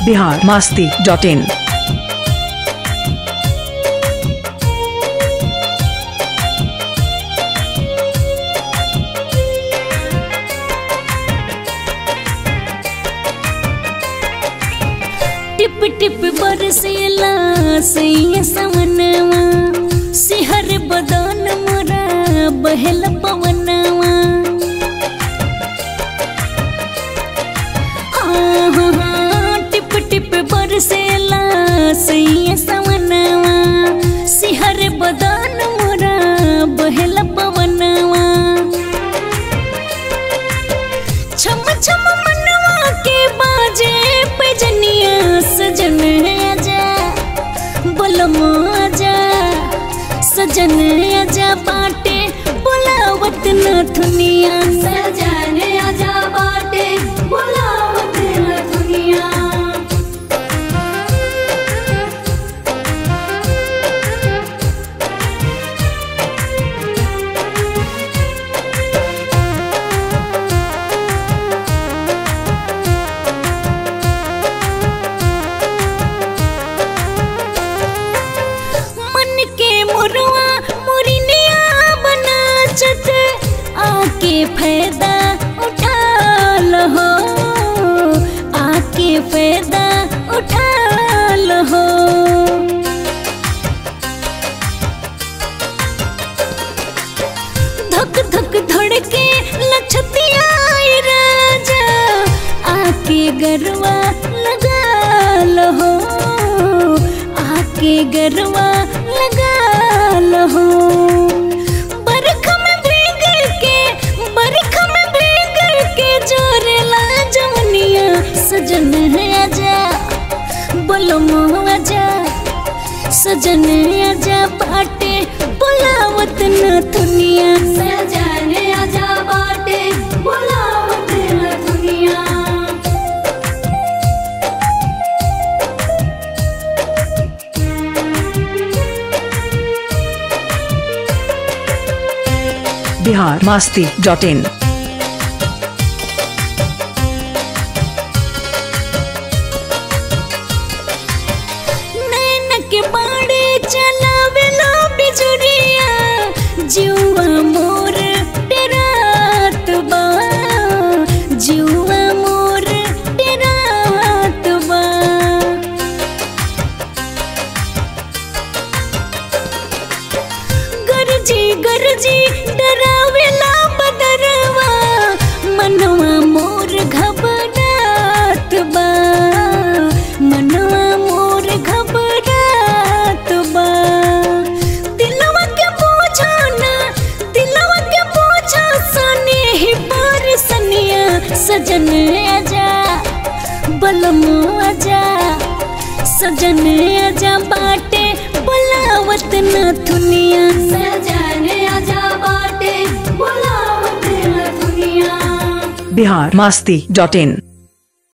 Bihar Masti dot in टिप टिप बरसेला सैया समनवा सिहर बदन मोरा बहल पवनवा हाँ, हाँ, हाँ, टिप टिप बरसेला सैया समनवा सिहर बदन मोरा बहल पवनवा छम छम मनवा के बाजे पैजनिया सजन आजा बोलम आजा सजन आजा बाटे बोलावत न दुनिया सजन आजा बाटे बोलावत न दुनिया मन के मुरवा मुरिनिया बनाचत आके फायदा उठा लो आके फायदा उठा लो धक धक धड़के लछतिया आई राजा आके गरवा लगा लो आके गरवा लगा लो बरख में भीग के बरख में भीग के जोरेला जवनिया सजन है आजा बोलो मोह आजा सजन आजा बाटे बोलावत न दुनिया सजन आजा बाटे बोलावत न दुनिया बिहार मास्ती डॉट इन नैन के बाड़े चलावेला बिजुरिया जुआ मोर डेरात बा जुआ मोर डेरात बा गरजी गरजी डरावेला बदरवा मनवा मोर घबरात बा मनवा मोर घबरात बा दिलवा के बोझा ना दिलवा के बोझा सने ही पर सनिया सजन आजा बलम आजा सजन आजा बाटे बुलावत न दुनिया सजन आजा बाटे बुलावत न दुनिया बिहार मास्ती डॉट इन